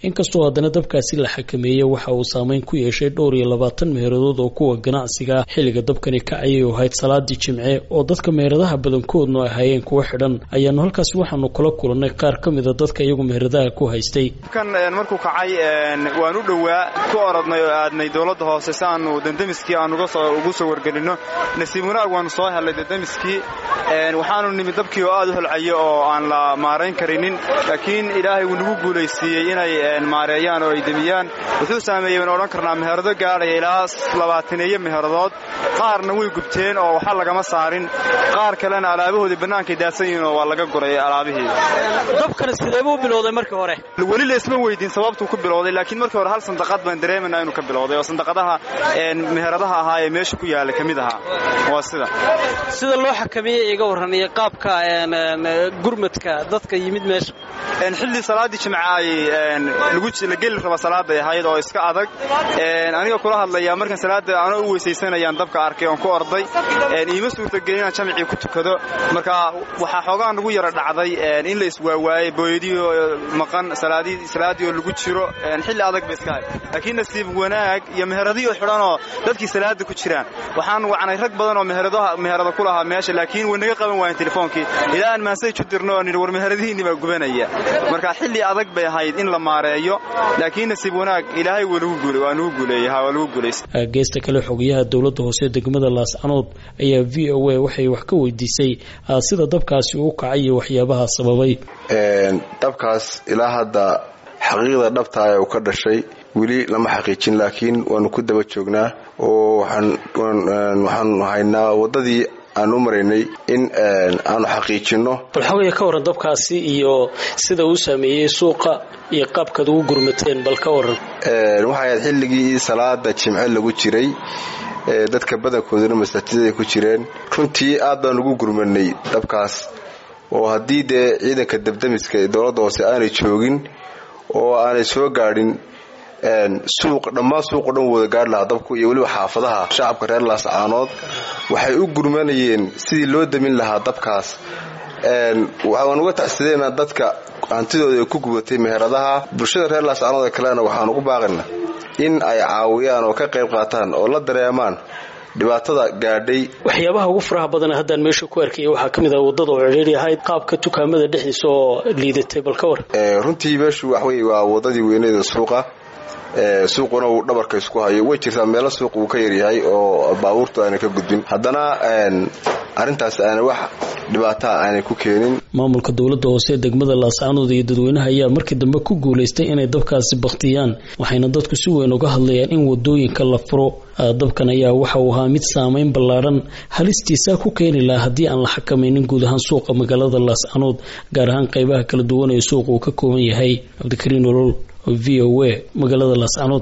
inkastoo haddana dabkaasi la xakameeyey waxa uu saameyn ku yeeshay dhowr iyo labaatan meeradood oo kuwa ganacsiga xilliga dabkani kacayay oo ahayd salaadii jimce oo dadka meheradaha badankoodnu ahaayeen kuwa xidhan ayaanu halkaasi waxaanu kula kulannay qaar ka mida dadka iyagu meheradaha ku haystay kan markuu kacay waan u dhowaa ku orodnay oo aadnay dowladda hoose si aanu dandamiskii aan ugu soo wargelinno nasiib wanaag waanu soo hellay dandamiskii waxaanu nimid dabkii oo aad u holcayo oo aan la maarayn karinin laakiin ilaahay wuu nagu guulaysiiyey inay maareeyaan oo ay demiyaan wuxuu saameeyey waan odhan karnaa meherado gaadhaya ilaa labaataneeyo meheradood qaarna way gubteen oo waxa lagama saarin qaar kalena alaabahoodii bannaankay daadsan yihiin oo waa laga guray alaabihii dabkana sideebuu bilowday markii hore weli laysma weydiin sababtuu ku bilowday laakiin markii hore hal sandaqad baan dareemanaa inuu ka bilowday oo sandaqadaha meheradaha ahaa ee meesha ku yaala ka mid ahaa waa sida sida loo xakameeyey iga warraniya qaabka gurmadka dadka yimid meesha xilli salaaddii jimca ay la geli raba salaaday ahayd oo iska adag aniga kula hadlaya markaan salaada ana u weysaysanayaan dabka arkay oon ku orday iima suurtagelin inaan jamcii ku tukado marka waxaa xoogaa nagu yara dhacday in la iswaawaayey booyadii oo maqan salaaddii oo lagu jiro xilli adag ba iska hay laakiin nasiib wanaag iyo meheradii oo xidhanoo dadkii salaada ku jiraan waxaan wacnay rag badan oo meherada ku lahaa meesha laakiin way naga qaban waayeen telefoonkii ilaa aan maasaj u dirno oo nidhi war meheradihiinni baa gubanaya marka xilli adag bay ahayd in la maareeyo laakiin nasiib wanaag ilaahay waa nagu guuleeyey waa lagu guulaystay geesta kale xogayaha dowladda hoose degmada laascanood ayaa v o a waxay wax ka weydiisay sida dabkaasi uu kacay iyo waxyaabaha sababay dabkaas ilaa hadda xaqiiqda dhabtaa ee uu ka dhashay weli lama xaqiijin laakiin waanu ku daba joognaa oo waxaanu haynaa waddadii aan u maraynay in aanu xaqiijinno bal xogaya ka warran dabkaasi iyo sida uu saameeyey suuqa iyo qaabkaad ugu gurmateen bal ka warran waxay ahayd xilligii salaada jimce lagu jiray dadka badankooduna masaajidaday ku jireen runtii aad baan ugu gurmanay dabkaas oo haddii dee ciidanka dabdamiska ee dowladda hoose aanay joogin oo aanay soo gaadhin suuq dhammaan suuqo dhan wada gaari lahaa dabku iyo weliba xaafadaha shacabka reer laascaanood waxay u gurmanayeen sidii loo damin lahaa dabkaas waan uga tacsadeenaa dadka hantidooda ay ku gubatay meheradaha bulshada reer laascaanood ee kalena waxaan ugu baaqana in ay caawiyaan oo ka qayb qaataan oo la dareemaan dhibaatada gaadhay waxyaabaha ugu faraha badan haddaan meesha ku arkaya waxaa ka mid ah waddada oo cidhiiri ahayd qaabka dukaamada dhexdiisa oo liidatay bal ka war runtii meeshu waxwey waa waddadii weyneeda suuqa suuquna uu dhabarka isku hayo way jirtaa meelo suuq uu ka yaryahay oo baabuurtu aanay ka gudbin haddana arrintaas aanay wax dhibaataa aanay ku keenin maamulka dowladda hoose degmada laascaanood iyo dadweynaha ayaa markii dambe ku guulaystay inay dabkaasi baktiyaan waxayna dadku si weyn uga hadlayaan in wadooyinka la furo dabkan ayaa waxa uu ahaa mid saameyn ballaadhan halistiisa ku keeni lahaa haddii aan la xakamaynin guud ahaan suuqa magaalada laascaanood gaar ahaan qaybaha kala duwan ee suuqa uu ka kooban yahay cabdikariin olol v o a magaalada laascaanood